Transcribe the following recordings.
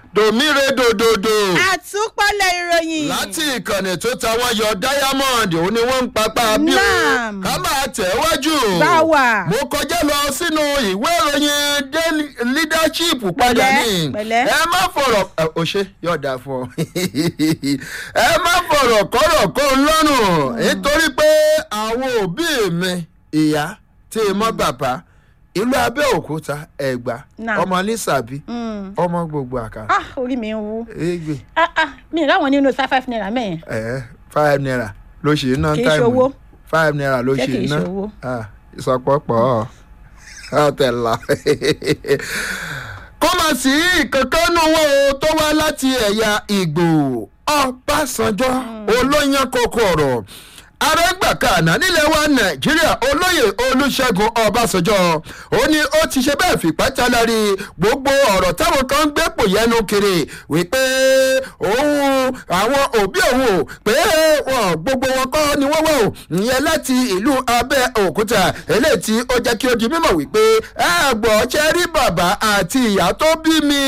dòmíre dòdòdò àtúpalẹ̀ ìròyìn. láti ìkànnì tó ta wọ́n yọ diamond òun ni wọ́n ń papá bí o Naam. ká máa tẹ̀ wájú. Báwa. mo kọjá lọ sínú ìwé ìròyìn daily leadership padà Pẹ̀lẹ́, ní. pẹ̀lẹ́. ẹ má fọ̀rọ̀ ẹ, o ṣe yóò dáa fún ọ. ẹ má fọ̀rọ̀ kọ́rọ̀ kó ń lọ́rùn nítorí pé àwọn òbí mi ìyá tí mo bàbá ìlú abẹ́òkúta ẹ̀gbá Naam. ọmọ nísàbí Mm. ọmọ gbogbo àkàrà ah orí mi ń wú. egbe ah ah mi láwọn nínú five five naira mẹ́yìn. ẹ five naira ló ṣe ná Kì í táìmù ṣowó. five naira ló Ṣé ṣe kì í ná ṣowó? Ah, ìsọpọ̀pọ̀ ọ̀tẹ̀lá kó má sí ìkankan nù wọ́n o tó wá láti ẹ̀yà ìgbò ọbásanjọ́ olóyan kókó ọ̀rọ̀ arẹ́gbàkànà nílẹ̀ wa nàìjíríà olóyè olùṣègùn ọbásanjọ́ ó ní ó ti ṣe bẹ́ẹ̀ fìpá tálárì gbogbo ọ̀rọ̀ táwọn kan ń gbé pò yẹnu kiri wípé òun àwọn òbí òun ò pé wọn gbogbo wọn kọ́ ni wọ́n wọ̀ ò ìyẹn láti ìlú abẹ́òkúta eléyìí tí ó jẹ́ kí ó di mímọ̀ wípé ẹ gbọ́ ṣe rí bàbá àti ìyá tó bí mi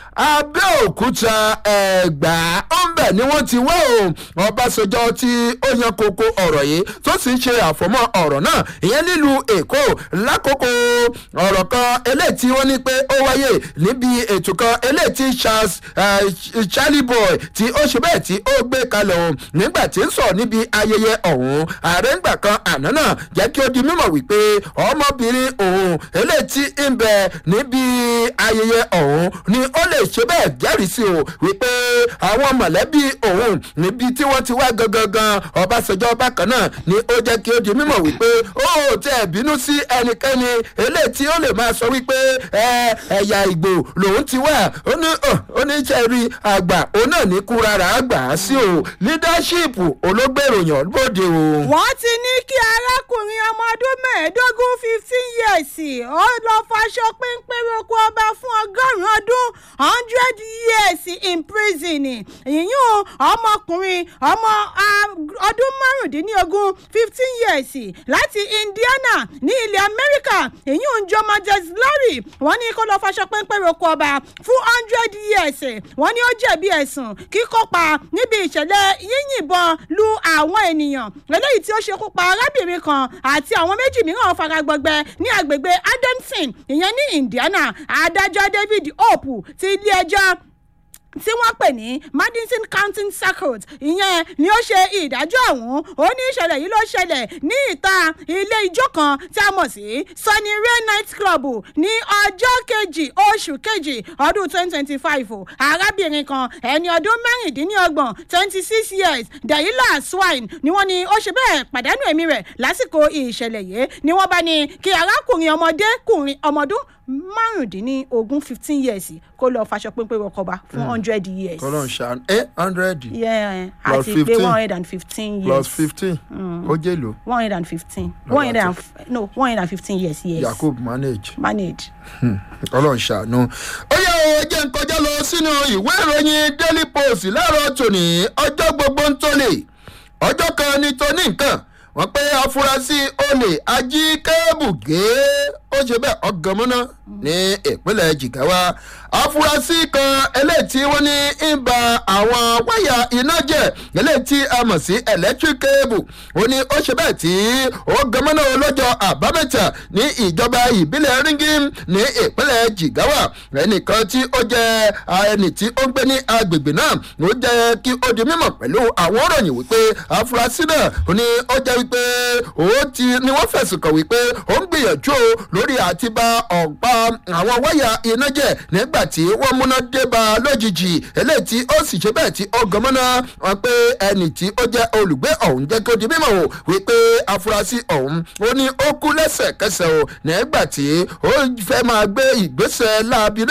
abẹ́òkúta ẹ̀gbá ó ń bẹ̀ ni wọ́n ti wọ́ ò ọbásanjọ́ tí ó yan koko ọ̀rọ̀ yìí tó sì ń ṣe àfọmọ́ ọ̀rọ̀ náà ìyẹn nílùú èkó lákòókò ọ̀rọ̀ kan eléyìí tí wọ́n ní pé ó wáyé níbi ètò kan eléyìí tí charles eh, charlie boy tí ó ṣe bẹ́ẹ̀ tí ó gbé kalẹ̀ o nígbà tí ń sọ níbi ayẹyẹ ọ̀hún ààrẹ ńgbà kan àná náà jẹ́ kí ó di mímọ̀ wípé ọmọbìnrin òun eléyìí tí ń bẹ níbi ayẹyẹ ọ̀hún ni ó lè ṣe bẹ́ẹ̀ jẹ́rìí sí o wípé àwọn mọ̀lẹ́bí òun níbi tí wọ́n ti wá gangan gan ọbásanjọ́ bákan náà ni ó jẹ́ kí ó di mímọ̀ wípé ó tẹ̀ bínú sí ẹnikẹ́ni eléyìí tí ó lè máa sọ wípé ẹ ẹ̀yà ìgbò lòun ti wà ó ní ó ní sẹ́rí àgbà òun náà ní kú rárá àgbà á sí o leadership olóògbèròyàn bòde o. wọ́n ti ní kí arákùnrin ọmọ ọdún mẹ́ẹ̀ẹ́dógún fifteen years ó lọ faṣọ péńpé roko ọba fún ọgọ́rùn-ún ọdún hundred years in prison ìyún ọmọkùnrin ọmọ ah, ọdún márùndínlógún fifteen years láti indiana ní ilẹ̀ amẹ́ríkà ìyún jomajes lorry wọ́n ní kó lọ faṣọ péńpé roko ọba fún hundred years wọ́n ní ó jẹ̀bi ẹ̀sùn kíkópa níbi ìṣẹ̀lẹ̀ yíyìnbọn lu àwọn ènìyàn eléyìí tí ó ṣekú pa arábìnrin kan àti àwọn méjì mìíràn fara gbọgbẹ ní agbègbè adamson ìyẹn ní indiana adájọ́ david hope ti ilé ẹjọ́ tí wọ́n pè ní madison county circuit ìyẹn ni ó ṣe ìdájọ́ ọ̀hún ó ní ìṣẹ̀lẹ̀ yìí ló ṣẹlẹ̀ ní ìta ilé ijó kan tí a mọ̀ sí sunny ray night club ní ọjọ́ kejì oṣù kejì ọdún twenty twenty five arábìnrin kan ẹni ọdún mẹ́rìndínlọ́gbọ̀n twenty six years dayila swine ni wọ́n ní ó ṣe bẹ́ẹ̀ pàdánù ẹ̀mí rẹ̀ lásìkò ìṣẹ̀lẹ̀ yìí ni wọ́n bá ní kí arákùnrin ọmọdékùnrin ọmọdún márùndínlógún fifteen years kó lọ faṣọ pínpín rọkọba fún hundred years. kọ́lọ́n ṣàánú ẹ hundred Yeah, Plus àti pé 15. one hundred and fifteen plus years. fifteen ó jẹ́ lò one hundred and fifteen. one hundred and f- no one hundred and fifteen years yes. yakub manage. manage. ọlọ́run ṣàánú. ó yẹ o jẹ́ ń kọjá lọ sínú ìwé ìròyìn daily post láàárọ̀ tòní ọjọ́ gbogbo ń tólè ọjọ́ kan ní tóní nǹkan wọ́n pé afurasí olè ají kébù gé ó ṣe bẹ́ẹ̀ ọgànmọ́ná ní ìpínlẹ̀ jigawa afurasí kan eléyìí tí wọ́n ní ń ba àwọn wáyà iná jẹ́ eléyìí tí a mọ̀ sí electric cable ó ní ó ṣe bẹ́ẹ̀ tí ó gànmọ́ná lọ́jọ́ àbámẹ́ta ní ìjọba ìbílẹ̀ ringim ní ìpínlẹ̀ jigawa ẹnìkan tí ó jẹ́ ẹni tí ó ń gbé ní agbègbè náà ó jẹ́ kí ó di mímọ̀ pẹ̀lú àwọn òròyìn wípé afurasí náà ó ní ó jẹ́ wípé ó ti ni wọ́n fẹ̀sùn kàn wípé ó ń gbìyànjú o lórí àti ba ọ̀pá àwọn wáyà iná jẹ́ nígbà tí wọ́n múná dé ba lójijì eléyìí tí ó sì ṣe bẹ́ẹ̀ tí ó gan mọ́ná wọn pé ẹnì tí ó jẹ́ olùgbé ọ̀hún jẹ́ kó di mímọ̀ o wípé afurasí ọ̀hún ó ní ó kú lẹ́sẹ̀kẹsẹ̀ o nígbà tí ó fẹ́ máa gbé ìgbésẹ̀ láabi náà